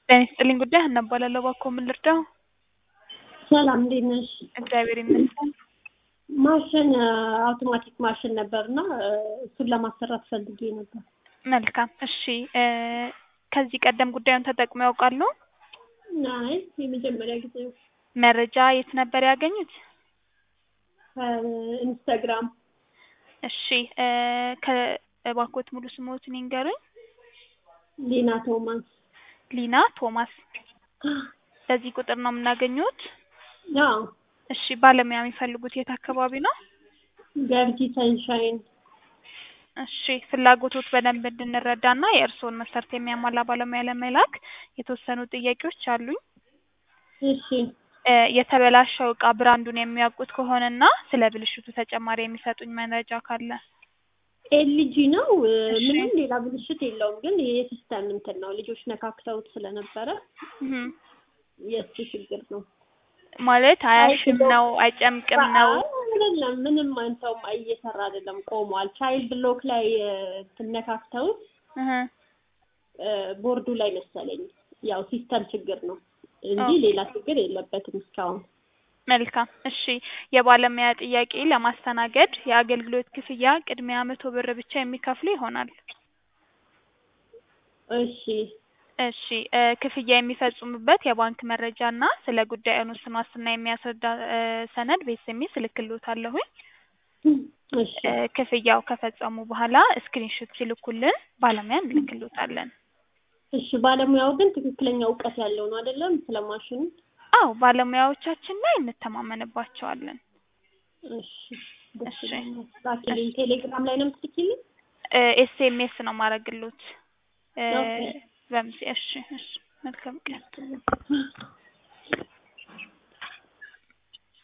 ጤና ይስጥልኝ ጉዳይ ሀና እባላለሁ። እባክዎ ምን ልርዳው? ሰላም እንዴት ነሽ? እግዚአብሔር ይመስገን። ማሽን አውቶማቲክ ማሽን ነበር እና እሱን ለማሰራት ፈልጌ ነበር። መልካም እሺ። እ ከዚህ ቀደም ጉዳዩን ተጠቅመው ያውቃሉ? አይ የመጀመሪያ ጊዜ ነው። መረጃ የት ነበር ያገኙት? ኢንስታግራም እሺ እ ከእባክዎት ሙሉ ስምዎትን ይንገሩኝ? ሊና ቶማስ። ሊና ቶማስ። በዚህ ቁጥር ነው የምናገኘዎት? አዎ እሺ ባለሙያ የሚፈልጉት የት አካባቢ ነው? ገርጂ ሰንሻይን። እሺ ፍላጎቶት በደንብ እንድንረዳና የእርስዎን መስፈርት የሚያሟላ ባለሙያ ለመላክ የተወሰኑ ጥያቄዎች አሉኝ። እሺ እ የተበላሸው እቃ ብራንዱን የሚያውቁት ከሆነና ስለ ብልሽቱ ተጨማሪ የሚሰጡኝ መረጃ ካለ? ኤልጂ ነው። እሺ። ምንም ሌላ ብልሽት የለውም፣ ግን የሲስተም እንትን ነው። ልጆች ነካክተውት ስለነበረ እህ የእሱ ችግር ነው። ማለት አያሽም ነው አይጨምቅም ነው? አይደለም፣ ምንም አንተውም እየሰራ አይደለም፣ ቆሟል። ቻይልድ ሎክ ላይ ትነካክተውት እህ ቦርዱ ላይ መሰለኝ ያው ሲስተም ችግር ነው እንጂ ኦኬ። ሌላ ችግር የለበትም እስካሁን። መልካም እሺ። የባለሙያ ጥያቄ ለማስተናገድ የአገልግሎት ክፍያ ቅድሚያ መቶ ብር ብቻ የሚከፍሉ ይሆናል። እሺ እሺ እ ክፍያ የሚፈጽሙበት የባንክ መረጃ እና ስለ ጉዳዩ ውስን ዋስትና የሚያስረዳ እ ሰነድ በኤስኤምኤስ እልክልዎታለሁኝ። እሺ እ ክፍያው ከፈጸሙ በኋላ ስክሪንሾት ሲልኩልን ባለሙያ እንልክልዎታለን። እሺ ባለሙያው ግን ትክክለኛ እውቀት ያለው ነው አይደለም? ስለ ማሽኑ። አዎ ባለሙያዎቻችን ላይ እንተማመንባቸዋለን። እሺ ደስ እሺ። ይለኛል። ላኪልኝ። ቴሌግራም ላይ ነው የምትልኪልኝ? እ ኤስኤምኤስ ነው ማረግሎት እ ኦኬ። በምስ እሺ እሺ መልካም ቀን